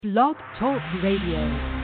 Blog Talk Radio.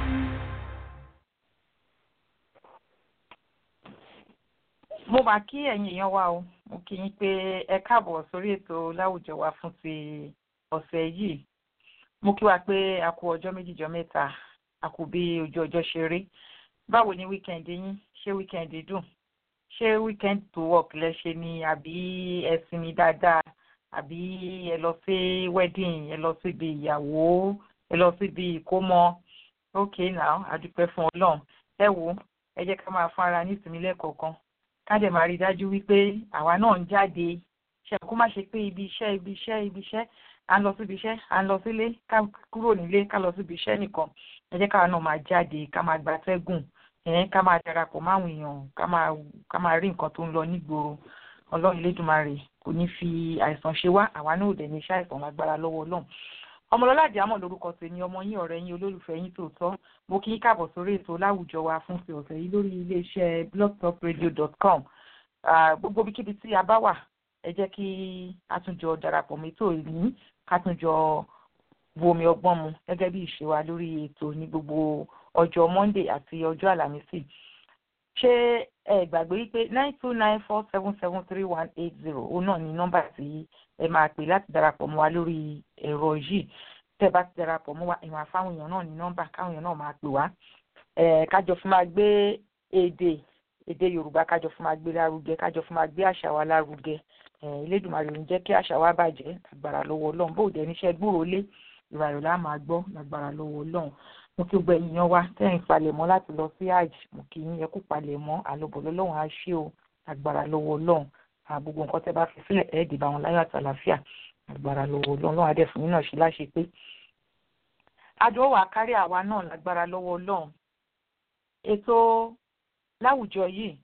mo máa kí ẹ̀yin èèyàn wa o mo kí yín pé ẹ káàbọ̀ sórí ètò láwùjọ wa fún ti ọ̀sẹ̀ yìí mo kí wa pé a kú ọjọ́ méjìjọ mẹ́ta a kú bí ojú ọjọ́ ṣe rí báwo ni wíkẹ̀ndì yín ṣé wíkẹ̀ndì dùn ṣé wíkẹ̀ndì tó work lẹ́ṣẹ̀ ni àbí ẹ sinmi dáadáa àbí ẹ lọ sí wedding ẹ lọ síbi ìyàwó ẹ lọ síbi ìkómọ ok now a dúpẹ́ fún ọlọ́run ẹ wo ẹ jẹ́ ká máa fún ara ní ìsinmi lẹ́ẹ̀kọ̀ọ̀kan ká dẹ̀ máa rí i dájú wípé àwa náà ń jáde ṣe kó má ṣe pé ibi iṣẹ́ ibi iṣẹ́ ibi iṣẹ́ à ń lọ síbi iṣẹ́ à ń lọ sílé ká kúrò nílé ká lọ síbi iṣẹ́ nìkan ẹ jẹ́ káwa náà máa jáde ká máa gbatẹ́gùn ẹ̀ẹ́n ká máa darapọ̀ máwọn èèyàn ká máa ká máa rí nǹkan tó ń lọ nígboro ọlọ́run Elédùmarè kò ní fi àìsàn ṣe wá àwa náà ò dẹ̀ ní iṣẹ́ àìsàn lágbára lọ́wọ́ ọlọ́run ọmọlọ́lá àjàmọ̀ lórúkọ tèmi ọmọ yín ọ̀rẹ́ yín olólùfẹ́ yín tòótọ́ mo kí yín káàbọ̀ sórí ètò láwùjọ wa fún ti ọ̀sẹ̀ yìí lórí iléeṣẹ́ blogtalkradio.com gbogbo ibikíbi tí a bá wà ẹ jẹ́ kí a tún jọ darapọ̀ mẹ́tò ní ká tún jọ bu omi ọgbọ́n mu gẹ́gẹ́ bí ìṣe wa lórí ètò ní gbogbo ọjọ́ monday àti ọjọ́ àlàmísì ṣé ẹ gbàgbé wípé nine two nine four seven seven three one eight zero òun náà ni nọ́mbà tí ẹ máa pè láti darapọ̀ mọ́ wa lórí ẹ̀rọ yìí tẹ́ bá ti darapọ̀ mọ́ wa ìwọ̀n àfáwọn èèyàn náà ní nọ́mbà káwọn èèyàn náà máa pè wá kájọ fún máa gbé èdè èdè yorùbá kájọ fún máa gbé lárugẹ kájọ fún máa gbé àṣà wa lárugẹ elédùnmarè ò ní jẹ́ kí àṣà wa bàjẹ́ lágbára lọ́wọ́ ọlọ́run bó dẹ̀ níṣẹ́ gbúròó lé ìràyọ̀ lá máa gbọ́ lágbára lọ́wọ́ ọlọ́run mo kí gbogbo èèyàn wa tẹ́yìn palẹ̀mọ́ láti lọ sí hajj mo kì í yẹ kó palẹ̀mọ́ àlọ́bọ̀ lọ́lọ́run á ṣe o lágbára lọ́wọ́ ọlọ́run gbogbo nǹkan tẹ́ bá fi sílẹ̀ ẹ̀ dìbò àwọn láyọ̀ àtàlàfíà lágbára lọ́wọ́ ọlọ́run lọ́wọ́ adé fún yín náà ṣe láṣẹ pé àjọ wà kárí àwa náà lágbára lọ́wọ́ ọlọ́run ètò láwùjọ yìí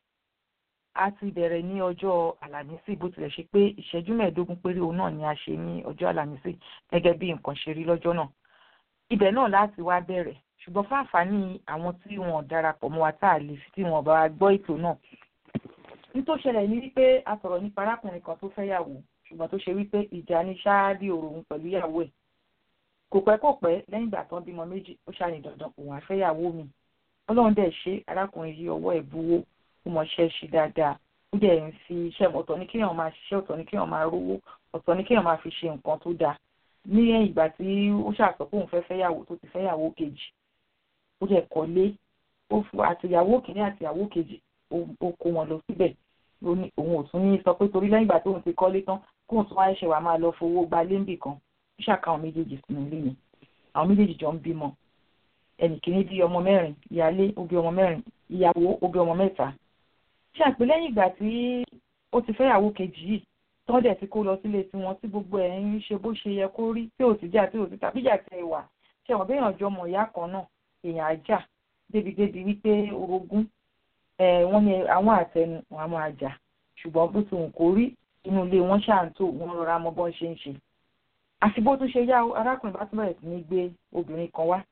a ti bẹ̀rẹ̀ ní ọjọ́ àlàmísì bó tilẹ̀ ṣe pé ìṣẹ́jú mẹ́ẹ̀ẹ́dógún péré òun náà ni a ṣe ní ọjọ́ àlàmísì gẹ́gẹ́ bí nǹkan ṣe rí lọ́jọ́ náà ibẹ̀ náà láti wá bẹ̀rẹ̀ ṣùgbọ́n fún àǹfààní àwọn tí wọn darapọ̀ mọ́ wa tá a lè fi tí wọn bá gbọ́ ètò náà nítorí ṣẹlẹ̀ ní wípé a sọ̀rọ̀ nípa arákùnrin kan tó fẹ́ yàwó ṣùgbọ́n tó ṣe wípé ìjà ní ṣááàdì òru òun pẹ̀lú ìyàwó ẹ̀ kò pẹ́ kò pẹ́ lẹ́yìn ìgbà tán bímọ méjì ó ṣàní dandan òun àfẹ́yàwó mi ọlọ́run dẹ̀ ṣe arákùnrin yìí ọwọ́ ẹ̀ buwó ó mọṣẹ́ ṣe dáadáa ó dẹ̀ ń fi iṣẹ́ ọ̀tọ̀ ní kéèyàn máa ṣiṣẹ́ ọ̀tọ̀ ní kéèyàn máa rówó ọ̀tọ̀ ní kéèyàn máa fi ṣe nǹkan tó dáa ní ìgbà tí ó ṣàṣọ pé òun fẹ́ fẹ́yàwó tó ti fẹ́yàwó kejì ó dẹ̀ kọ́lé àtìyàwó kìíní àtìyàwó kejì ó kó wọn lọ síbẹ̀ òun ò tún ní sọ pé torí lẹ́yìn ìgbà tóun ti kọ́lé tán kóun tún wáyé ṣe wàá máa lọ fowó gba léńbì kan ó ṣàkà àwọn méjèèjì sínú ilé yẹn àwọn méjèèjì jọ ń bímọ ẹnì kìíní bí ọmọ mẹ́rin ìyálé ó bí ọmọ mẹ́rin ìyàwó ó bí ọmọ mẹ́ta ṣàpè lẹ́yìn ìgbà tí ó ti fẹ́yàwó kejì yìí tán dẹ̀ ti kó lọ sílé tiwọn tí gbogbo ẹ̀ ń ṣe bó ṣe yẹ kó rí tí ò sì jà tí ò sì tàbí jà tẹ ìwà ṣe wọ́n béèyàn jọ mọ̀ ìyá kan náà èèyàn àjà débi-débi wípé orogún wọ́n ní àwọn àtẹnu wọn máa jà ṣùgbọ́n bó ti wù kó rí inú ilé wọn ṣàǹtò wọn rọra mọ bọ́n ṣe ń ṣe àfi bó tún ṣe yá arákùnrin bá tún bẹ̀rẹ̀ sí ní gbé obìnrin kan wá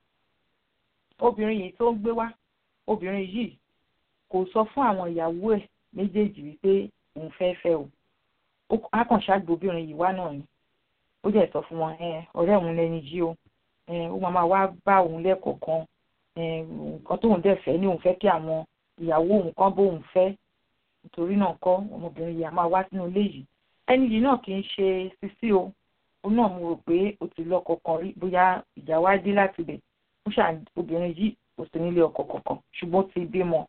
obìnrin yìí tó ń gbé wá obìnrin yìí kò sọ fún àwọn ìyàwó ẹ̀ méjèèjì wípé òun fẹ́ fẹ́ o á kàn ṣáàgbé obìnrin yìí wá náà ni ó dẹ̀ sọ fún wọn ọ̀rẹ́ òun lẹni jí o ó máa máa wá bá òun lẹ́kọ̀ọ̀kan nǹkan tóun dẹ̀ fẹ́ ní òun fẹ́ kí àwọn ìyàwó òun kan bóun fẹ́ nítorí náà kọ́ ọmọbìnrin yìí á máa wá sínú ilé yìí ẹni yìí náà kì í ṣe sisi o òun náà mo rò pé ó ti lọ́kọ kan rí bóyá ìjà wá dé láti bẹ̀ ó ṣà obìnrin yìí kò sí nílé ọkọ kankan ṣùgbọ́n ti bímọ.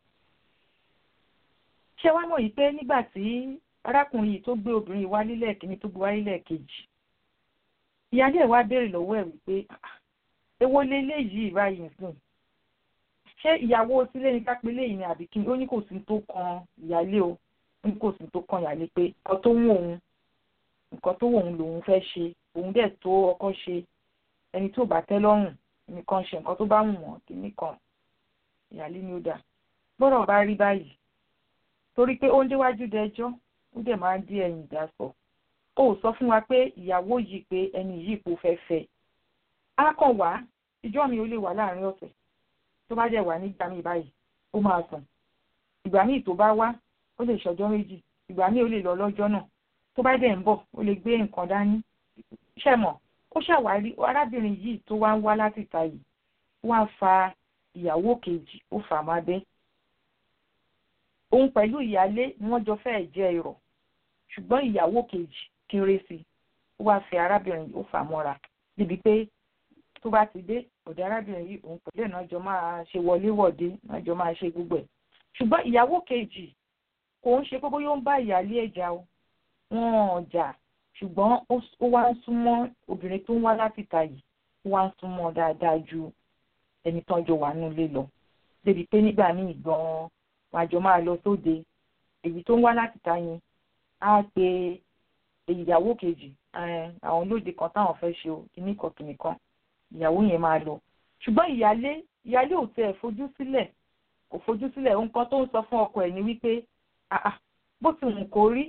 ṣé wàá mọ̀ yìí pé nígbà tí arákùnrin yìí tó gbé obìnrin yìí wá lílẹ̀ kìíní tó gbé wá lílẹ̀ kejì ìyáálé ẹ̀ wá béèrè lọ́wọ́ ẹ̀ wípé èwo leléyìí báyìí sùn ṣé ìyàwó sílé ní kápẹ́lẹ́ yìí ni àbí kí ó ní kò sí tó kan ìyáálé o ó ní kò sí tó kan ìyáálé pé nǹkan tó wù òun nǹkan tó wù òun lòun fẹ́ ṣe òun dẹ̀ tó ọkọ ṣe ẹni tó bá tẹ́ lọ́rùn nìkan ṣe nǹkan tó bá wù wọ́n kìíní kan ìyáálé ni ó dà gbọ́dọ̀ bá rí báyìí torí pé ó ń déwájú dẹjọ́ ó dẹ̀ máa ń dí ẹ̀yìn ìdásọ̀ ó sọ fún wa pé ìyàwó yìí pé ẹni yìí kò fẹ́ fẹ́ á kàn wá ìjọ mi ò lè wà láàrin ọ̀sẹ̀ tó bá dẹ̀ wà nígbà míì báyìí ó máa sùn ìgbà míì tó bá wá ó lè ṣọjọ́ méjì ìgbà míì ó lè lọ lọ́jọ́ náà tó bá dẹ̀ ń bọ̀ ó lè gbé nǹkan dání ṣẹ̀mọ̀ ó ṣàwárí arábìnrin yìí tó wá ń wá láti ìta yìí wá fa ìyàwó kejì ó fà má bẹ́ òun pẹ̀lú ìyálé ni wọ́n jọ fẹ́ẹ̀ jẹ́ irọ́ ṣùgbọ́n ìyàwó kejì kéré sí i ó wá fẹ́ arábìnrin yìí ó fà mọ́ra níbi pé tó bá ti dé ọ̀dọ̀ arábìnrin yìí òun pẹ̀lú ẹ̀ náà jọ máa ṣe wọléwọ̀de náà jọ máa ṣe gbogbo ẹ̀ ṣùgbọ́n ìyàwó kejì kò ń ṣe pé bóyá ó ń bá ìyálé ẹ̀ jà o wọn ò jà ṣùgbọ́n ó wá ń súnmọ́ obìnrin tó ń wá láti ta yìí ó wá ń súnmọ́ dáadáa ju ẹni tán jọ wà nílé lọ débi pé nígbà míì gan-an wọn àjọ máa lọ sóde èyí tó ń wá láti ta yẹn á pe ìyàwó kejì àwọn lóde kan táwọn fẹ́ ṣe o kíní kan kìnì kan ìyàwó yẹn máa lọ ṣùgbọ́n ìyálé ìyálé ò tẹ̀ fojú sílẹ̀ kò fojú sílẹ̀ nǹkan tó ń sọ fún ọkọ ẹ̀ ni wípé bó ti wù kó rí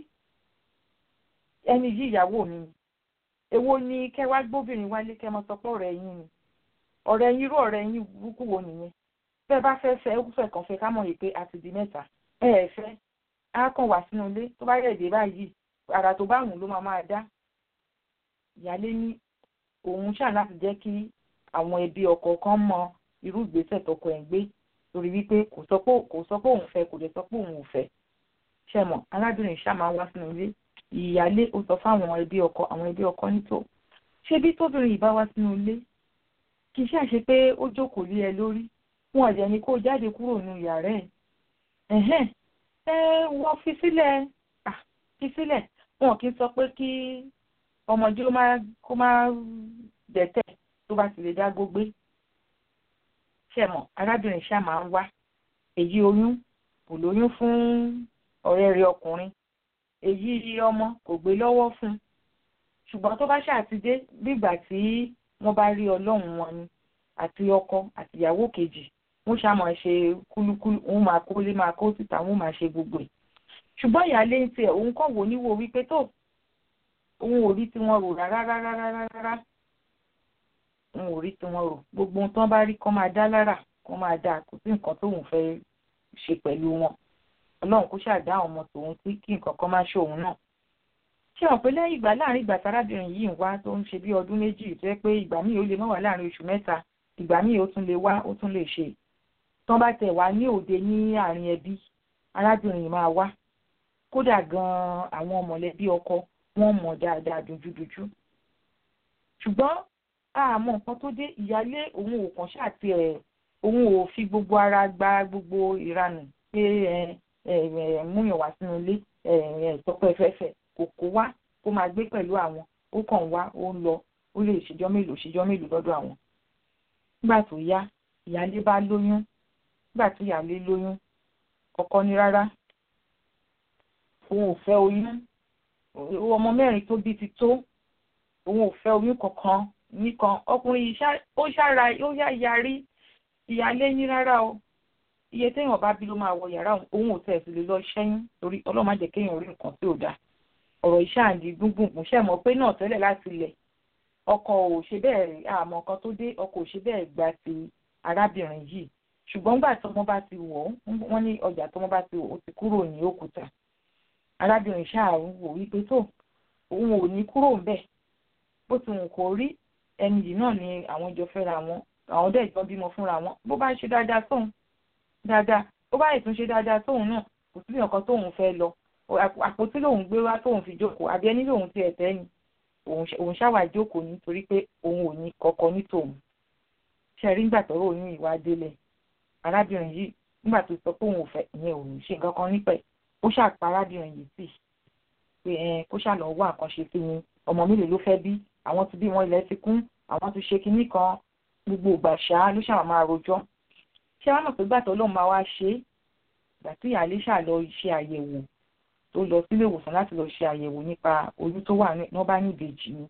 ẹni yí ìyàwó mi ni èwo ni kẹ́ wá gbóbìnrin wálé kẹ́ mọ sọ pé ọ̀rẹ́ yín ni ọ̀rẹ́ yín irú ọ̀rẹ́ yín burúkú wo nìyẹn bẹ́ẹ̀ bá fẹ́ fẹ́ fẹ́ kàn fẹ́ ká mọ̀ yìí pé a ti di mẹ́ta ẹ ẹ̀ fẹ́ á kàn wá sínú ilé tó bá yẹ̀ dé báyìí àrà tó bá wùn ló máa máa dá ìyálé ní òun ṣáà láti jẹ́ kí àwọn ẹbí ọkọ kan mọ irú ìgbésẹ̀ tọkọ ẹ̀ ń gbé torí wípé kò sọ pé kò sọ pé òun fẹ́ kò dẹ̀ sọ pé òun ò fẹ́ ṣẹ̀mọ̀ arábìnrin ṣáà máa wá sínú ilé ìyálé ó sọ fáwọn ẹbí ọkọ àwọn ẹbí ọkọ nítò ṣé bí tóbìnrin yìí bá wá sínú ilé kì í ṣàṣe pé ó jókòó lé ẹ lórí wọn ọ̀dẹ̀ ni kó jáde kúrò nínú yàrá ẹ̀ ẹ̀hẹ́n ẹ wọ́n fi sílẹ̀ fi sílẹ̀ wọn kì í sọ pé kí ọmọdé kó má dẹ̀tẹ̀ tó bá ti lè dá gbógbé ṣẹ̀mọ̀ arábìnrin ṣáà máa ń wá èyí oyún kò lóyún fún ọ̀rẹ́ rẹ̀ ọkùnrin èyí ọmọ kò gbé lọ́wọ́ fún un ṣùgbọ́n tó bá ṣàtidé bígbà tí wọ́n bá rí ọlọ́run wọn ni àti ọkọ àti ìyàwó kejì wọ́n ṣàmọ̀ ṣe kúlúkúlú òun máa kó lé máa kó síta wọ́n máa ṣe gbogbo ẹ̀ ṣùgbọ́n ìyáálé ń tiẹ̀ òun kàn wò níwò wípé tó òun ò rí tiwọn rò rárá rárá rárá rárá òun ò rí tiwọn rò gbogbo ohun tí wọ́n bá rí kán máa dá lára kán máa dá kò sí nǹkan tóun fẹ́ ṣe pẹ̀lú wọn ọlọ́run kó ṣàdá àwọn ọmọ tòun sí kí nǹkan kan má ṣe òun náà ṣé wọn pé lẹ́yìn ìgbà láàrin ìgbà tárábìnrin yìí ń wá tó ń ṣe bí ọdún méjì tó yẹ pé ìgbà míì ó lè má wà láàrin oṣù mẹ́ta ìgbà míì ó tún lè wá ó tún lè ṣe tán bá tẹ̀ wá ní òde ní àárín ẹbí arábìnrin yìí máa wá kódà gan-an àwọn mọ̀lẹ́bí ọkọ wọ́n mọ̀ dáadáa dojúdojú ṣùgbọ́n àmọ́ nǹkan tó dé ìyálé òun ò kàn ṣáàtì ẹ̀ òun ò fi gbogbo ara gba gbogbo ìranù pé ẹ múyàn wá sínú ilé tọpẹ fẹfẹ kò kó wá kó máa gbé pẹ̀lú àwọn ó kàn wá ó ń lọ ó lè ṣèjọ́ mélòó ṣèjọ́ mélòó lọ́dọ̀ àwọn. nígbà tó yá ìyáálé bá lóyún nígbà tí ìyáálé lóyún ọkọ ní rárá òun ò fẹ́ oyún ọmọ mẹ́rin tó bí ti tó òun ò fẹ́ oyún kankan nìkan ọkùnrin yìí ó ṣára ó yá yarí ìyáálé ní rárá o iye téèyàn bá bí ló máa wọ yàrá òun ò tẹ̀ sí lè lọ ṣẹ́yìn torí ọlọ́run má jẹ́ kéèyàn rí nǹkan tí ò dáa ọ̀rọ̀ iṣẹ́ àǹdí gbùngbùn ṣe mọ̀ pé náà tẹ́lẹ̀ láti ilẹ̀ ọkọ ò ṣe bẹ́ẹ̀ àmọ́ nǹkan tó dé ọkọ ò ṣe bẹ́ẹ̀ gba ti arábìnrin yìí ṣùgbọ́n gbà tọmọ bá ti wọ̀ wọ́n ní ọjà tọmọ bá ti wọ̀ ó ti kúrò ní òkúta arábìnrin ṣáà ń wò wípé tó òun ò ní kúrò ńbẹ̀ bó ti wù kó rí ẹni yìí náà ni àwọn jọ fẹ́ra wọn àwọn dẹ̀ jọ bímọ fúnra wọn bó bá ń ṣe dáadáa sóhun dáadáa ó bá ètò ṣe dáadáa tóun náà kò sí nǹkan tóun fẹ́ lọ àpótí lòun gbé wá tóun fi jókòó àbí ẹni lòun ti ẹ̀tẹ́ ni òun ṣáwà jókòó nítorí pé òun ò ní kọ́kọ́ ní tòun ṣe rí nígbà tọ́rọ̀ oyún ìwà délẹ̀ arábìnrin yìí nígbà tó sọ pé òun ò fẹ́ ìyẹn òun ṣe nǹkan kan nípẹ̀ ó ṣàpá arábìnrin yìí sí pé ẹ kó ṣàlọ́ wá nǹkan ṣe sí ni ọmọ mélòó ló fẹ́ bí àwọn ti bí wọn ilẹ̀ ti kún àwọn ti ṣe kinní kan gbogbo ìgbà ṣáá ló ṣàwọn máa rojọ́ ṣé wàá mọ̀ pé gbàtọ́ lóun máa wá ṣe é ìgbà tí ìyáálé ṣáà lọ ṣe àyẹ̀wò tó lọ sílé ìwòsàn láti lọ ṣe àyẹ̀wò nípa oyún tó wà ní wọ́n bá ní ìbejì ni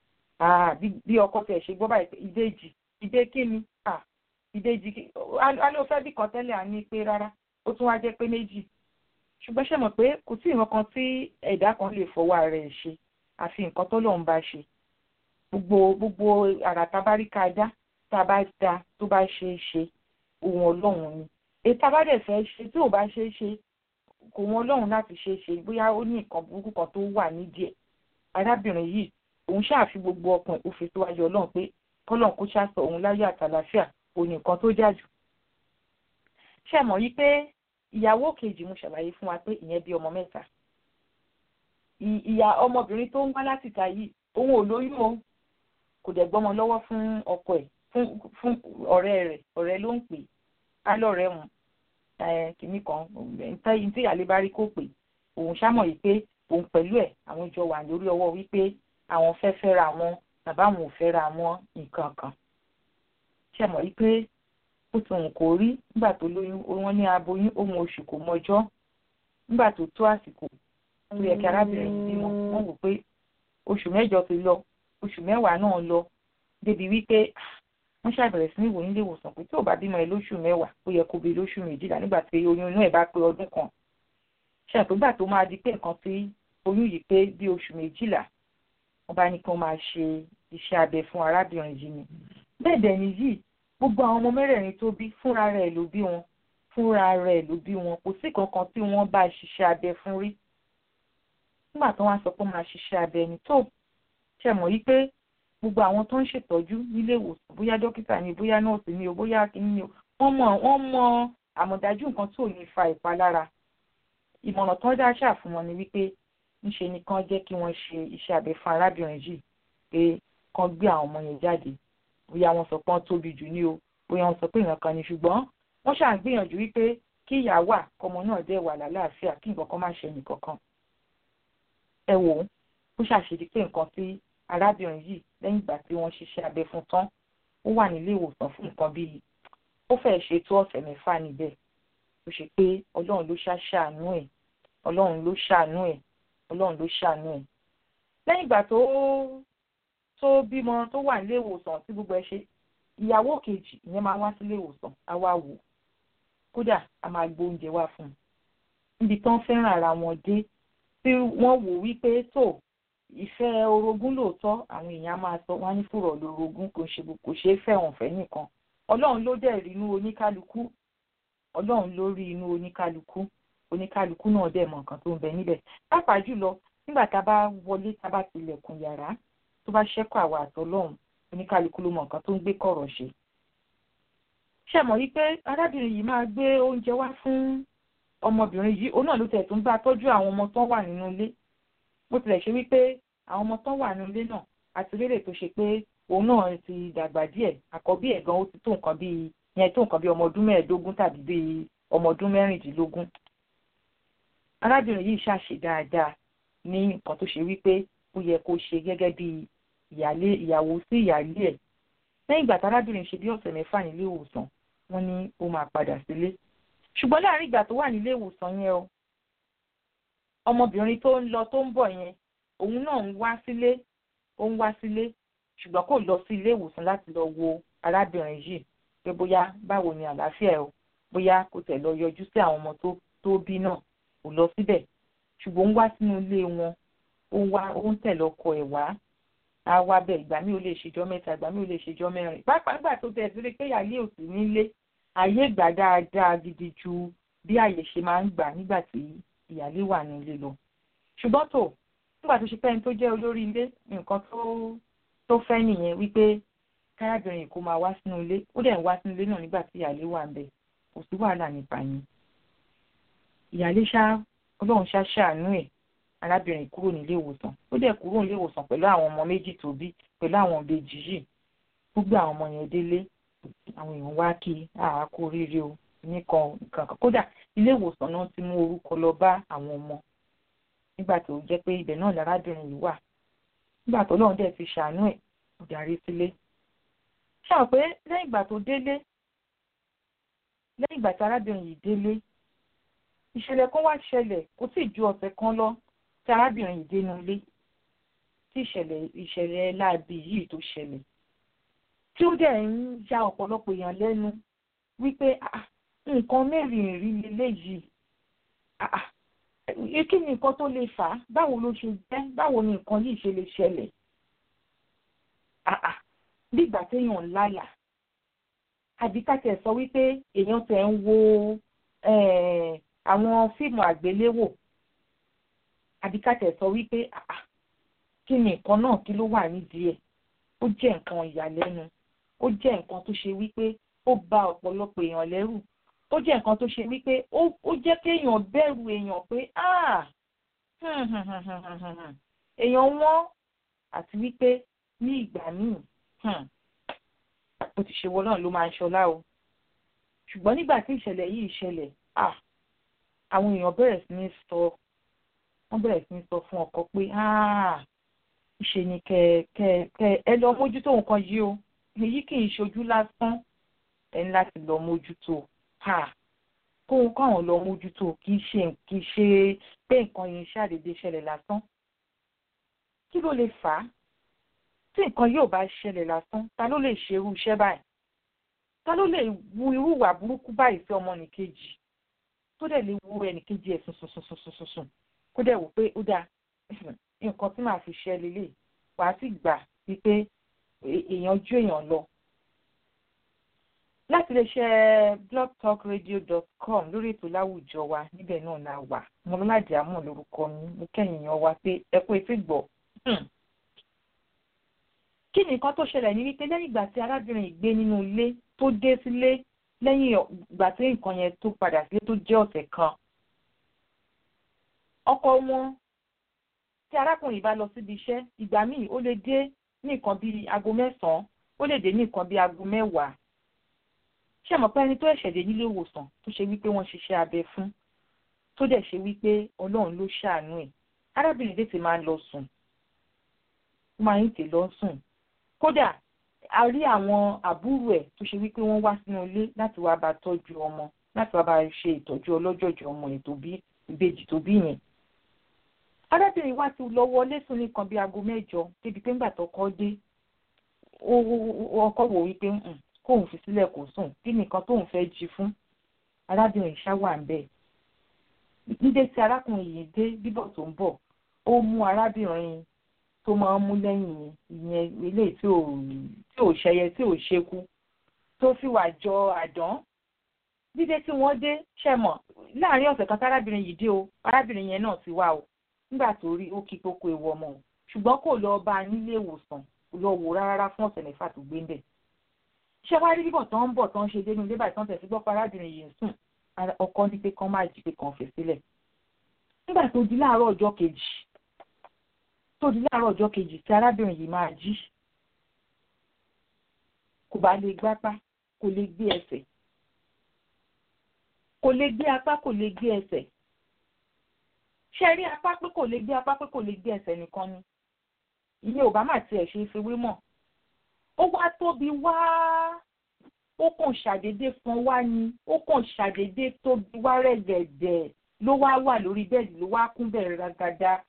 bí ọkọ tẹ̀ ṣe gbọ́ báyìí pé ìbejì ìdè kí ni ìbejì kí alẹ́ òfẹ́ bí kan tẹ́lẹ̀ à ní pé rárá ó tún wá jẹ́ pé méjì ṣùgbọ́n ṣe mọ̀ pé kò sí nǹkan kan tí ẹ̀dá kan lè fọwọ́ rẹ̀ ṣe àfi nǹkan tó lóun bá ṣe gbogbo gbogbo àrà tábáríkà dá tá a bá da tó bá ṣe é ṣe ohun ọlọ́run ni ètò abádẹ̀ fẹ́ ṣe tí ò bá ṣe é ṣe kò wọn ọlọ́run láti ṣe é ṣe bóyá ó ní nǹkan burúkú kan tó wà nídìí ẹ̀ arábìnrin yìí òun ṣáà fi gbogbo ọkàn ó fi síwájú ọlọ́run pé kọ́lọ́n kó ṣàṣọ òun láyé àtàlàfíà òun nìkan tó jà jù. ṣé mọ̀ yí pé ìyàwó kejì mo ṣàlàyé fún wa pé ìyẹn bí ọmọ mẹ́ta. ìyá ọmọbìnrin tó ń wá láti ta yìí òun ò lóyún o kò dẹ̀ gbọ́mọ lọ́wọ́ fún ọkọ ẹ̀ fún ọ̀rẹ́ rẹ̀ ọ̀rẹ́ ló ń pè á lọ́rẹ́ wọn kìíní kan ntẹ́yìn tí ìyáálé bá rí kó pè òun ṣámọ̀ yìí pé òun pẹ̀lú ẹ̀ àwọn ìjọ wà lórí ọwọ́ wípé àwọn fẹ́ fẹ́ra wọn bàbá àwọn ò fẹ́ra wọn nǹkan kan ṣe mọ̀ yìí pé ó ti hùn kó rí nígbà tó lóyún wọn ní aboyún ohun oṣù kò mọjọ́ nígbà tó tó àsìkò ó yẹ kí arábìnrin yìí bímọ wọ́n wò pé oṣù mẹ́jọ ti lọ oṣù mẹ́wàá náà lọ débi wípé wọ́n ṣàbẹ̀rẹ̀ sí ní ìwòyìn ilé ìwòsàn pé tí ò bá bímọ ẹ lóṣù mẹ́wàá ó yẹ kó bí lóṣù méjìlá nígbà tí oyún inú ẹ̀ bá pé ọdún kan ṣàtúgbà tó máa di pé nǹkan tí oyún yìí pé bí oṣù méjìlá wọ́n bá ní kí wọ́n máa ṣe iṣẹ́ abẹ fún arábìnrin yìí ni bẹ́ẹ̀ dẹ̀ ni yìí gbogbo àwọn ọmọ mẹ́rẹ̀ẹ̀rin tó bí fúnra rẹ̀ ló bí wọn fúnra rẹ̀ ló bí wọn kò sí kankan tí wọ́n bá ṣiṣẹ́ abẹ fún rí nígbà tó wá sọ pé máa ṣiṣẹ́ abẹ ni tó ṣe mọ̀ yí pé gbogbo àwọn tó ń ṣètọ́jú nílé ìwòsàn bóyá dókítà ni bóyá nọ́ọ̀sì ni o bóyá kìíní ni o wọ́n mọ̀ wọ́n mọ àmọ̀dájú nǹkan tó ní fa ìpalára ìmọ̀ràn tó dá ṣáà fún wọn ni wípé ńṣe ni kán jẹ́ kí wọ́n ṣe iṣẹ́ abẹ fún arábìnrin yìí pé kán gbé àwọn ọmọ yẹn jáde bóyá wọ́n sọ pé wọ́n tóbi jù ní o bóyá wọ́n sọ pé ìran kan ni ṣùgbọ́n wọ́n ṣáà ń gbìyànjú wípé kí ìyá wà kọ́mọ náà dẹ̀ wà lálàáfíà kí nǹkan kan má ṣe nìkankan ẹ wò ó ó ṣàṣedí pé nǹkan tí arábìnrin yìí lẹ́yìn ìgbà tí wọ́n ṣiṣẹ́ abẹ fún tán ó wà nílé ìwòsàn fún nǹkan bíi ó fẹ́ẹ̀ ṣe tó ọ̀sẹ̀ mẹ́fà níbẹ̀ ó ṣe pé ọlọ́run ló ṣàṣàánú ẹ̀ ọlọ́run ló ṣàánú ẹ̀ ọlọ́run ló ṣàánú ẹ̀ lẹ́yìn ìgbà tó tó bímọ tó wà nílé ìwòsàn tí gbogbo ẹ ṣe ìyàwó kejì ìyẹn máa wá sílé ìwòsàn á wá wò kódà a máa gbó oúnjẹ wá fún un níbi tán fẹ́ràn ara wọn dé tí wọ́n wò wípé tó ìfẹ́ orogún lóòótọ́ àwọn èèyàn máa sọ wọ́n á ní fùrọ̀ lórogún kò ṣe kò ṣeé fẹ̀wọ̀n fẹ́ nìkan ọlọ́run ló dẹ̀ rí inú oníkálukú ọlọ́run ló rí inú oníkálukú oníkálukú náà dẹ̀ mọ̀ nǹkan tó ń bẹ níbẹ̀ pàápàá jùlọ nígbà tá a bá wọlé tá a bá tilẹ̀kùn yàrá tó bá ṣẹ́kọ̀ àwa àtọ́lọ́run oníkálukú ló mọ̀ nǹkan tó ń gbé kọ̀rọ̀ ṣe. ṣé mọ̀ wípé arábìnrin yìí máa gbé oúnjẹ wá fún ọmọbìnrin yìí òun náà ló tẹ̀ tó ń bá tọ́jú àwọn ọmọ tó wà nínú ilé bó tilẹ̀ ṣe wípé àwọn ọmọ tó wà nínú ilé náà àti rérè tó ṣe pé òun náà ti dàgbà díẹ̀ àkọ́bí ẹ̀ gan ó ti tó nǹkan bíi yẹn tó nǹkan bíi ọmọ ọdún mẹ́ẹ̀ẹ́dógún tàbí bíi ọmọ ọdún mẹ́rìndínlógún. arábìnrin yìí ṣàṣe dáadáa ní nǹkan tó ṣe wípé ó yẹ kó ṣe gẹ́gẹ́ bí ìyálé ìyàwó sí ìyálé ẹ̀ lẹ́yìn ìgbà tárábìnrin ṣe bí ọ̀sẹ̀ mẹ́fà nílé ìwòsàn wọ́n ní ó máa padà sílé ṣùgbọ́n láàrin ìgbà tó wà nílé ìwòsàn yẹn o ọmọbìnrin tó ń lọ tó ń bọ̀ yẹn òun náà ń wá sílé ó ń wá sílé ṣùgbọ́n kò lọ sí ilé ìwòsàn láti lọ wo arábìnrin yìí pé bóyá báwo ni àlàáfíà ẹ o bóyá kò tẹ̀ lọ yọjú sí àwọn ọmọ tó tó bí náà kò lọ síbẹ̀ ṣùgbọ́n ó ń wá sínú ilé wọn ó ń wá ó ń tẹ̀lé ọkọ ẹ̀ wá á wá bẹ̀ ìgbà mi ò lè ṣèjọ́ mẹ́ta ìgbà mi ò lè ṣèjọ́ mẹ́rin pàápàá nígbà tó tẹ̀ sí pé àyè ò sí nílé àyè gbà dáadáa gidi ju bí àyè ṣe máa ń gbà nígbà tí ìyálé wà nílé lọ ṣùgbọ́n tó nígbà tó ṣe pẹ́ni tó jẹ́ olórí ilé nǹkan tó tó fẹ́ nìyẹn wípé kárábìnrin kò máa wá sínú ilé ó dẹ̀ ń wá sínú ilé náà nígbà tí ìyálé wà ń bẹ̀ kò sí wàhálà nípa yẹn ìyálé ṣá ọlọ́run ṣá ṣàánú ẹ̀ arábìnrin kúrò nílé ìwòsàn ó dẹ̀ kúrò nílé ìwòsàn pẹ̀lú àwọn ọmọ méjì tó bí pẹ̀lú àwọn ìbejì yìí gbogbo àwọn ọmọ yẹn délé àwọn èèyàn wá kí àá kú oríire o nìkan nǹkan kan kódà ilé ìwòsàn náà ti mú orúkọ lọ bá àwọn ọmọ nígbà tó jẹ́ pé ibẹ̀ náà lárábìnrin yìí wà nígbà tó lóun dẹ̀ fi ṣàánú ẹ̀ ó darí sílé ṣáà pé lẹ́yìn ìgbà tó délé lẹ́yìn ìgbà tí arábìnrin yìí délé ìṣẹ̀lẹ̀ kan wá ṣẹlẹ̀ kò tí ì ju ọ̀sẹ̀ kan lọ tí arábìnrin yìí dénú ilé tí ìṣẹ̀lẹ̀ ìṣẹ̀lẹ̀ láabi yìí tó ṣẹlẹ̀ tí ó dẹ̀ ń ya ọ̀pọ̀lọpọ̀ èèyàn lẹ́nu wípé nǹkan mẹ́rin rí leléyìí kí ni nǹkan tó lè fà á báwo ló ṣe jẹ́ báwo ni nǹkan yìí ṣe lè ṣẹlẹ̀ bí ìgbà téèyàn ń lálà àbí ká tẹ̀ sọ wípé èèyàn tẹ̀ ń wo àwọn fíìmù àgbéléwò àbí ká tẹ̀ sọ wípé kí ni nǹkan náà kí ló wà nídìí ẹ̀ ó jẹ́ nǹkan ìyàlẹ́nu ó jẹ́ nǹkan tó ṣe wípé ó bà ọ̀pọ̀lọpọ̀ èèyàn lẹ́rù ó jẹ́ nǹkan tó ṣe wípé ó jẹ́ kéèyàn bẹ̀rù èèyàn pé èèyàn wọ́n àti wípé ní ìgbà míì ó ti ṣe wọ́n náà ló máa ń ṣọlá o ṣùgbọ́n nígbà tí ìṣẹ̀lẹ̀ yìí ṣẹlẹ̀ àwọn èèyàn bẹ̀rẹ̀ sí ní sọ wọ́n bẹ̀rẹ̀ sí ní sọ fún ọkọ pé ṣe ni kẹ kẹ kẹ ẹ lọ mójútó nǹkan yìí o èyí kì í ṣojú lásán ẹ ní láti lọ mójútó kóhun káwọn lọ mójútó kì í ṣe kì í ṣe pé nǹkan yìí ṣàdédé ṣẹlẹ̀ lásán kí ló lè fà á tí nǹkan yóò bá ṣẹlẹ̀ lásán ta ló lè ṣe irú iṣẹ́ báyìí ta ló lè wu irú ìwà burúkú báyìí sí ọmọnìkejì tó dẹ̀ lè wu ẹnìkejì ẹ̀ sùnsùnsùnsùnsùn kó dẹ̀ wò pé ó dáa nǹkan tí màá fi ṣe lélẹ̀ wàá sì gbà wípé èèyàn ju èèyàn lọ. láti lè ṣe blogtalkradio.com lórí ètò láwùjọ wa níbẹ̀ náà la wà mọ́lọ́láàdì àmọ́ lórúkọ mi mo kẹ́yìn yan wa pé ẹ kú etí gbọ́. kí ni nǹkan tó ṣẹlẹ̀ ní wípé lẹ́yìn ìgbà tí arábìnrin yìí gbé nínú ilé tó dé sílé lẹ́yìn ìgbà tí nǹkan yẹn tó padà sílé tó jẹ́ ọ̀sẹ̀ kan ọkọ wọn tí arákùnrin bá lọ síbi iṣẹ́ ìgbà míì ó lè dé ní nǹkan bíi aago mẹ́sàn-án ó lè dé ní nǹkan bíi aago mẹ́wàá ṣé mọ̀ pé ẹni tó ẹ̀ṣẹ̀ dé nílé ìwòsàn tó ṣe wípé wọ́n ṣiṣẹ́ abẹ fún tó dẹ̀ ṣe wípé ọlọ́run ló ṣàánú ẹ̀ arábìnrin tètè máa ń lọ sùn ó máa ń tè lọ sùn kódà a rí àwọn àbúrò ẹ̀ tó ṣe wípé wọ́n wá sínú ilé láti wá bá tọ́jú ọmọ láti wá bá ṣe ìtọ́jú ọlọ́jọ̀jọ̀ ọmọ ẹ̀ tó bí ìbejì tó bí yẹn arábìnrin wa ti lọ wọlé sùn nìkan bíi aago mẹ́jọ débi pé ńgbà tọkọ dé ọkọ wò wípé kóun fi sílẹ̀ kó sùn kí nìkan tóun fẹ́ jí fún arábìnrin ṣáwà ń bẹ̀. nídé tí arákùnrin yìí dé bíbọ̀ tó ń bọ̀ ó mú arábìnrin tó máa ń mú lẹ́yìn ìyẹn eléyìí tí ò tí ò ṣẹyẹ tí ò ṣekú tó fi wà jọ àdán dídé tí wọ́n dé ṣẹ̀mọ̀ láàrin ọ̀sẹ̀ kan tárábìnrin yìí dé o arábìnrin yẹn náà ti wá o nígbà tó rí ó kí kókó ewu ọmọ o ṣùgbọ́n kò lọ bá a nílé ìwòsàn lọ wò rárá fún ọ̀sẹ̀ mẹ́fà tó gbé ń bẹ̀. ṣé wàá rí bíbọ̀ tán ń bọ̀ tán ṣe dénú ilé báyìí tán tẹ̀sí gbọ́ parábìnrin yìí ń sùn ọkọ ní pé kán má jí pé kàn fẹ́ sílẹ̀. nígbà tó di láàárọ̀ ọjọ́ kejì tó di láàárọ̀ ọjọ́ kejì tí arábìnrin yìí máa jí kò bá lè gbápá kò lè gbé ẹsẹ̀ kò lè gbé apá kò lè gbé ẹsẹ̀ ṣe rí apá pé kò lè gbé apá pé kò lè gbé ẹsẹ̀ nìkan ni ìyẹn ò bá má tiẹ̀ ṣe é fi wé mọ̀ ó wá tóbi wá ó kàn ṣàdédé fún wa ni ó kàn ṣàdédé tóbi wá rẹ̀gẹ̀dẹ̀ ló wá wà lórí bẹ́ẹ̀dì ló wá kún bẹ̀rẹ̀ ragada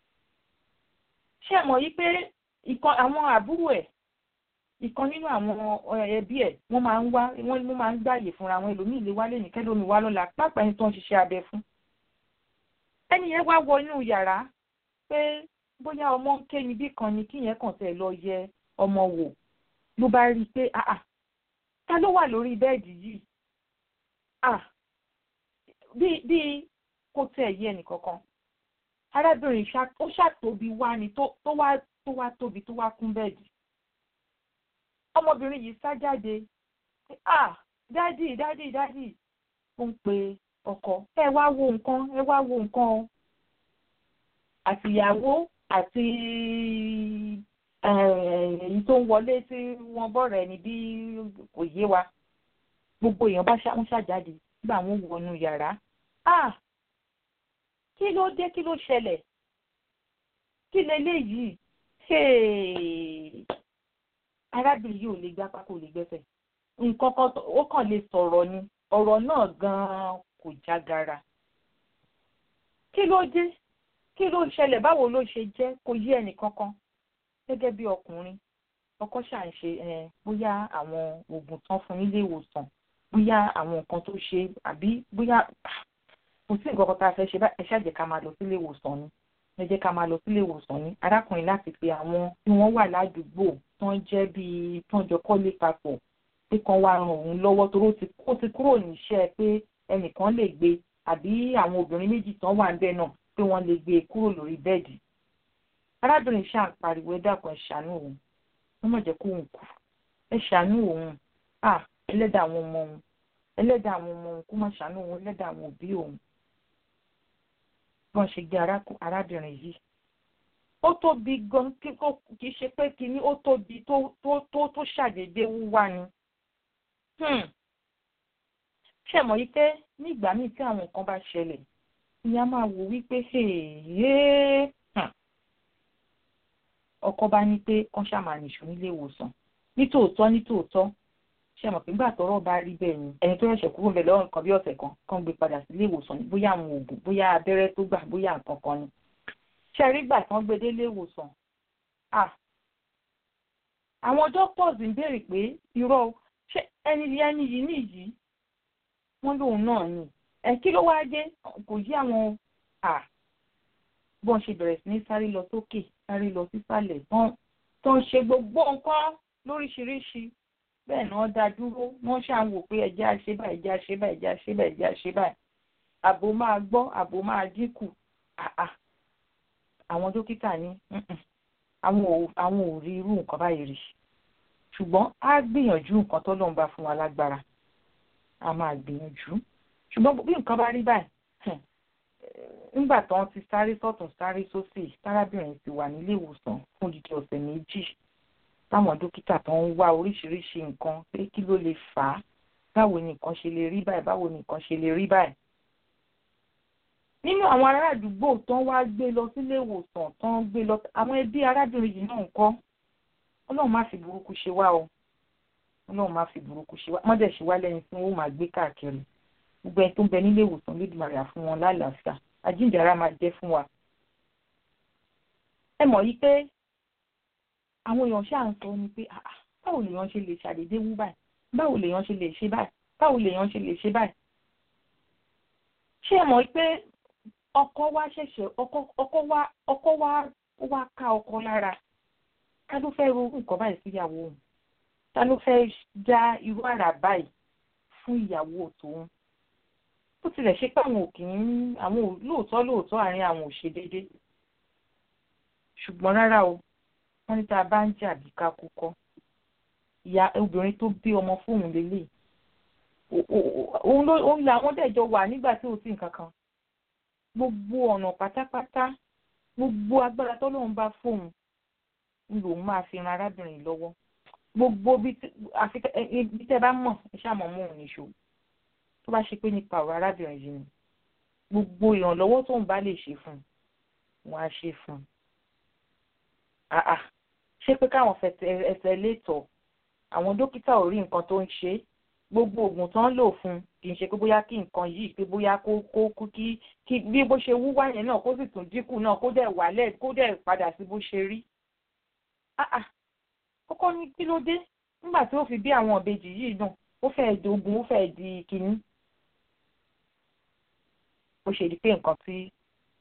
ṣé mọ̀ yí pé ìkan àwọn àbúrò ẹ̀ ìkan nínú àwọn ẹbí ẹ̀ wọ́n máa ń wá wọ́n máa ń gbààyè fúnra wọn ẹlòmíì lè wálé ní kẹ́lómi wá lọ́la pápá ẹni tó ń ṣiṣẹ́ abẹ fún ẹni yẹn wá wọ inú yàrá pé bóyá ọmọ ń ké níbí kan ni kíyẹn kàn tẹ̀ lọ yẹ ọmọ wò ló bá rí i pé àà ta ló wà lórí bẹ́ẹ̀dì yìí à bí bí kò tẹ̀ yé ẹnìkankan arábìnrin ó ṣàtóbi wá ni tó wá tó wá tóbi tó wá kún bẹ́ẹ̀dì ọmọbìnrin yìí sá jáde à dádì dádì dádì ó ń pe ọkọ ẹ wá wo nǹkan ẹ wá wo nǹkan o àtìyàwó àti èyí tó ń wọlé tí wọ́n bọ̀rẹ̀ ni bí kò yé wa gbogbo èèyàn bá ń ṣàjáde nígbà wọn wọnú yàrá ah kí ló dé kí ló ṣẹlẹ̀ kí leléyìí arábìnrin yìí ò lè gbápá kò lè gbẹ́sẹ̀ nǹkan kan ó kàn lè sọ̀rọ̀ ni ọ̀rọ̀ náà gan-an kò jágara. kí ló dé kí ló ṣẹlẹ̀ báwo ló ṣe jẹ́ kò yé ẹnì kankan gẹ́gẹ́ bí ọkùnrin ọkọ ṣà ń ṣe bóyá àwọn oògùn tán fún nílé ìwòsàn bóyá àwọn nǹkan tó ṣe àbí bóyá kò sí nǹkan kan tá a fẹ́ ṣe ẹ ṣáà jẹ́ ká máa lọ sílé ìwòsàn ni ẹ jẹ́ ká máa lọ sílé ìwòsàn ni arákùnrin láti pe àwọn tí wọ́n wà ládùúgbò tán jẹ́ bíi tán jọ kọ́lé papọ̀ pé kan wá ran òun lọ́wọ́ torí ó ti kúrò níṣẹ́ pé ẹnìkan lè gbé àbí àwọn obìnrin méjì tán wà níbẹ̀ náà pé wọ́n lè gbé e kúrò lórí bẹ́ẹ̀dì. arábìnrin ṣáà ń pariwo ẹ dákun ẹ ṣàánú òun wọ́n mọ̀ jẹ́ kó òun kú ẹ ṣàánú òun à ẹlẹ́dàá àwọn ọmọ òun ẹlẹ́dàá àwọn ọmọ òun kó má ṣàánú òun ẹlẹ́dàá àwọn òbí òun bí wọ́n ṣe gbé arábìnrin yìí ó tóbi gan kì í ṣe pé kínní ó tóbi tó tó tó tó ṣàdédé wúwá ni ṣe mọ̀ yìí pé nígbà míì tí àwọn nǹkan bá ṣẹlẹ̀ ìyá máa wò wípé ọkọ bá ní pé kán ṣàmà nìṣó nílé ìwòsàn nítòótọ́ nítòótọ́ ṣe mọ̀ pé nígbà tọ́rọ̀ bá rí bẹ́ẹ̀ ni ẹni tó ṣẹ̀ṣẹ̀ kúrò bẹ̀ lọ́wọ́ nǹkan bí ọ̀sẹ̀ kan kán gbé padà sílé ìwòsàn ni bóyá àwọn oògùn bóyá abẹ́rẹ́ tó gbà bóyá nǹkan kan ni ṣe rí gbà tán gbé délé ìwòsàn àwọn doctors ń béèrè pé irọ́ ṣé ẹni ẹni yìí nìyí wọ́n lóun náà ni ẹ kí ló wáá dé kò yí àwọn à bọ́n ṣe bẹ̀rẹ̀ sí ní sáré lọ sókè sáré lọ sísàlẹ̀ tán tó ń ṣe gbogbo nǹkan lóríṣiríṣi bẹ́ẹ̀ náà dá dúró wọ́n ṣáà ń wò pé ẹjẹ́ àṣẹ báyìí ẹjẹ́ àṣẹ báyìí ẹjẹ́ àṣẹ báyìí ẹjẹ́ àṣẹ báyìí àbò máa gbọ́ àbò máa dínkù àwọn dókítà ní àwọn ò rí irú nǹkan báyìí rí ṣùgbọ́n á gbìyànjú nǹkan tó lóun bá fún wa lágbára a máa gbìyànjú ṣùgbọ́n bí nǹkan bá rí báyìí nígbà tó ń ti sáré sọ́tún sáré sósì tárábìnrin ti wà nílé ìwòsàn fún odidi ọ̀sẹ̀ méjì táwọn dókítà tó ń wá oríṣiríṣi nǹkan pé kí ló lè fà á báwo ni nǹkan ṣe lè rí báyìí báwo ni nǹkan ṣe lè rí báyìí. nínú àwọn ará àdúgbò tó ń wá gbé lọ sílé ìwòsàn tó ń gbé lọ àwọn ẹbí arábìnrin yìí náà ń kọ́ ọlọ́run má fi burúkú ṣe wá o ọlọ́run má fi burúkú ṣe wá mọ́dẹ̀ ṣe wá lẹ́yìn tí wọ́n máa gbé káàkiri gbogbo ẹni tó ń bẹ nílé ìwòsàn lédùmarè á fún wọn lálàáfíà àjíǹdàrà máa jẹ́ fún wa. ẹ mọ̀ yí pé àwọn èèyàn ṣáà ń sọ ni pé báwo lèèyàn ṣe lè ṣàdédé wú báyìí báwo lèèyàn ṣe lè ṣe báyìí báwo lèèyàn ṣe lè ṣe báyìí. ṣé ẹ mọ̀ pé ọkọ wa ṣẹ̀ṣẹ̀ ọkọ wa ọkọ wa ó wá ká ọkọ lára ká ló fẹ́ ro nǹkan báyìí síyàwó òun ta ló fẹ́ já irú àrà báyìí fún ìyàwó tòun bó tilẹ̀ ṣe pé àwọn òkè ń àwọn lóòótọ́ lóòótọ́ àárín àwọn ò ṣe déédé ṣùgbọ́n rárá o wọ́n ní tá a bá ń jà bí ká kú kọ́ ìyá obìnrin tó bí ọmọ fóun lélẹ̀ òun ló òun làwọn dẹ̀jọ wà nígbà tí ò sí nǹkan kan gbogbo ọ̀nà pátápátá gbogbo agbára tọ́lọ́run bá fóun ń lòun máa fi ran arábìnrin lọ́wọ́ gbogbo bí tẹ́ bá mọ̀ ẹ ṣáà mọ̀ mọ́ òun níṣó tó bá ṣe pé nípa ọ̀rọ̀ arábìnrin yìí ni gbogbo ìrànlọ́wọ́ tóun bá lè ṣe fún un wọn á ṣe fún un àà ṣé pé káwọn ẹsẹ̀ létọ̀ àwọn dókítà ò rí nǹkan tó ń ṣe gbogbo oògùn tó ń lò fún un kì í ṣe pé bóyá kí nǹkan yìí pé bóyá kó kó kú kí kí bí bó ṣe wúwá yẹn náà kó sì tún dínkù náà kó dẹ̀ wálẹ̀ kó dẹ̀ padà sí bó ṣe rí àà kókó ní kí ló dé nígbà tí ó fi bí àwọn ìbejì yìí náà ó fẹ́ẹ́ dogun ó fẹ́ẹ́ di kínní ó ṣe di pé nǹkan tí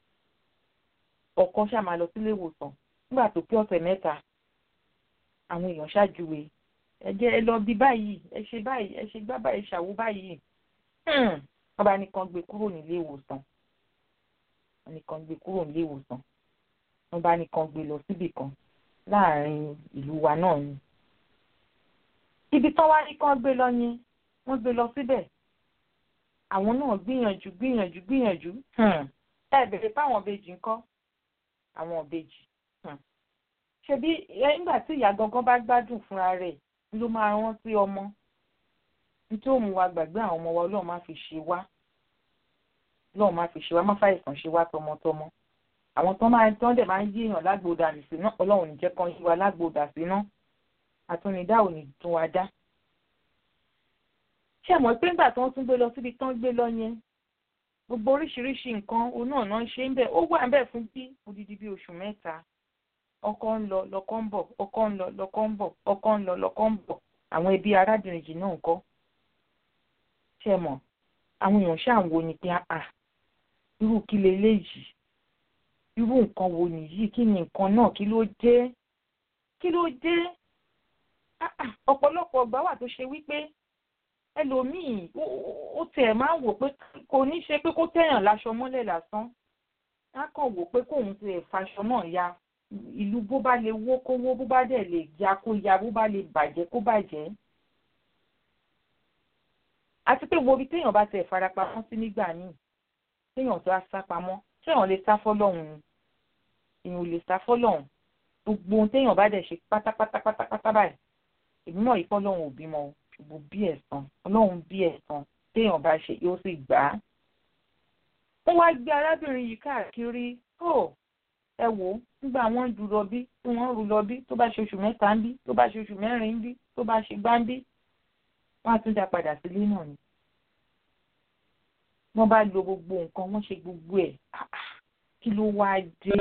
ọkọ ṣáà máa lọ sílé ìwòsàn nígbà tó pé ọ̀sẹ̀ mẹ́ta àwọn èèyàn ṣáàjúwe ẹ jẹ́ ẹ lọ bí báyìí ẹ ṣe báyìí ẹ ṣe gbá báyìí ṣàwó báyìí wọ́n bá nìkan gbé kúrò nílé ìwòsàn wọ́n nìkan gbé kúrò nílé ìwòsàn wọ́n bá nìkan gbé lọ síbì kan láàrin ìlú wa náà ni ibi tán wá ní kán gbé lọ yẹn wọ́n gbé lọ síbẹ̀ àwọn náà gbìyànjú gbìyànjú gbìyànjú ẹ bèrè fáwọn ìbejì ńkọ́ àwọn ìbejì ṣebí nígbà tí ìyá gangan bá gbádùn fúnra rẹ̀ ló máa rántí ọmọ nítorí òun wa gbàgbé àwọn ọmọ wa Ọlọ́run má fi ṣe wá Ọlọ́run má fi ṣe wá má fàìsàn ṣe wá tọmọtọmọ àwọn tó máa tán dẹ̀ máa ń yí èèyàn lágbóòdà sí náà Ọlọ́run ní jẹ́ kán yí wa lágbóòdà sí náà àtúnidá ò ní tún wa dá ṣé àmọ́ pé nígbà tí wọ́n tún gbé lọ síbi tán gbé lọ yẹn gbogbo oríṣiríṣi nǹkan òun náà náà ṣe ń bẹ̀ ó wà ń bẹ̀ fún bí odidi bí oṣù mẹ́ta ọkọ ń lọ lọkọ ń bọ̀ ọkọ ń lọ lọkọ ń bọ̀ ọkọ ń lọ lọkọ ń bọ̀ àwọn ẹbí arábìnrin yìí náà ń kọ́ ṣe mọ̀ àwọn èèyàn ṣáà ń wo ni pé àà irú kí leléyìí irú nǹkan wo nìyí kí ni nǹkan náà kí ló dé kí ló dé ọ̀pọ̀lọpọ̀ ọgbà wà tó ṣe wípé ẹlòmíì ó tiẹ̀ máa ń wò pé kò ní ṣe pé kó tẹ̀yàn láṣọ mọ́lẹ̀ lásán á kàn wò pé kóun tiẹ̀ faṣọ náà ya ìlú bó bá lè wó kó wó bó bá dẹ̀ lè ya kó ya bó bá lè bàjẹ́ kó bàjẹ́. àti pé wo ibi téèyàn bá tẹ̀ farapamọ́ sí nígbà míì téèyàn tó á sá pamọ́ téèyàn lè sá fọ́lọ́hún ni èèyàn ò lè sá fọ́lọ́hún gbogbo ohun téèyàn bá dẹ̀ ṣe pátápátá pátápátá báyìí èmi mọ̀ yìí pé ọlọ́run ò bímọ ṣùgbọ́n bí ẹ̀san ọlọ́run bí ẹ̀san téèyàn bá ṣe yóò sì gbà á. wọ́n wá gbé arábìnrin yìí káàkiri ó ẹ wò ó nígbà wọ́n ń dúró bí tí wọ́n ń rú lọ bí tó bá ṣe oṣù mẹ́ta ń bí tó bá ṣe oṣù mẹ́rin ń bí tó bá ṣe gbá ń bí wọ́n á tún dá padà sílé náà ni. wọ́n bá lo gbogbo nǹkan wọ́n ṣe gbogbo ẹ̀ kí ló wáá dé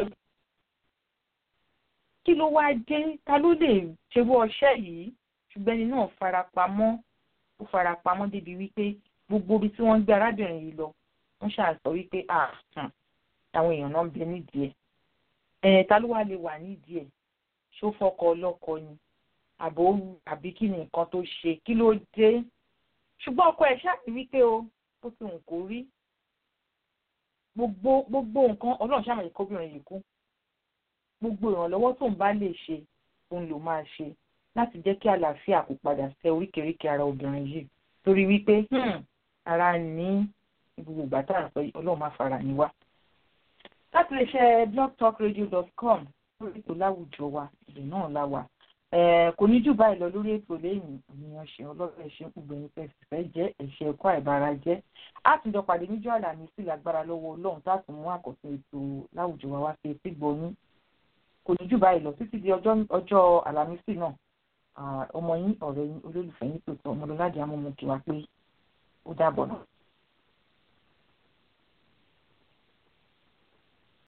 kí ló wáá dé ta ló lè ṣerú ọṣẹ́ yìí ṣùgbọ́n ẹni náà farapamọ́ ó farapamọ́ débi wípé gbogbo ibi tí wọ́n ń gbé arábìnrin yìí lọ wọ́n ṣàṣọ wípé àwọn èèyàn náà ń bẹ nídìí ẹ̀ ẹ̀ ta ló wá lè wà nídìí ẹ̀ ṣó fọkọ ọlọ́kọ ni àbò àbí kí ni nǹkan tó ṣe kí ló dé ṣùgbọ́n ọkọ ẹ̀ ṣáàtì wípé o ó ti hùn kó rí gbogbo gbogbo nǹkan ọlọ́run ṣàmọ̀yẹ kóbìnrin yìí kú gbogbo ìrànlọ́wọ́ tó ń bá lè ṣe òun ló máa ṣe láti jẹ́ kí àlàáfíà kó padà sẹ́ oríkèéríkèé ara obìnrin yìí torí wípé ara ní gbogbo ìgbà tá à ń sọ yìí ọlọ́run máa fara ní wá. láti lè ṣe blogtalkradio.com lórí ètò láwùjọ wa ìlú náà la wà. kò ní jù báyìí lọ lórí ètò lẹ́yìn ènìyàn ṣe ọlọ́run ẹ̀ṣẹ̀ gbogbo fẹ́ fẹ́ jẹ́ ẹ̀ṣẹ̀ ẹ̀kọ́ àìbára jẹ́. a tún jọ pàdé níjọ́ àlàmísì lágbára lọ́wọ́ ọlọ́run tá a tún mú àkọsí ètò láwùjọ wa wá sí etí gbọ́yún kò ní jù báyìí lọ títí di ọjọ́ àlàmísì náà ọmọ yín ọ̀rẹ́ yín olólùfẹ́ yín tòótọ́ ọmọlúwàdí amúmú kí wa pé ó dàbọ̀ náà.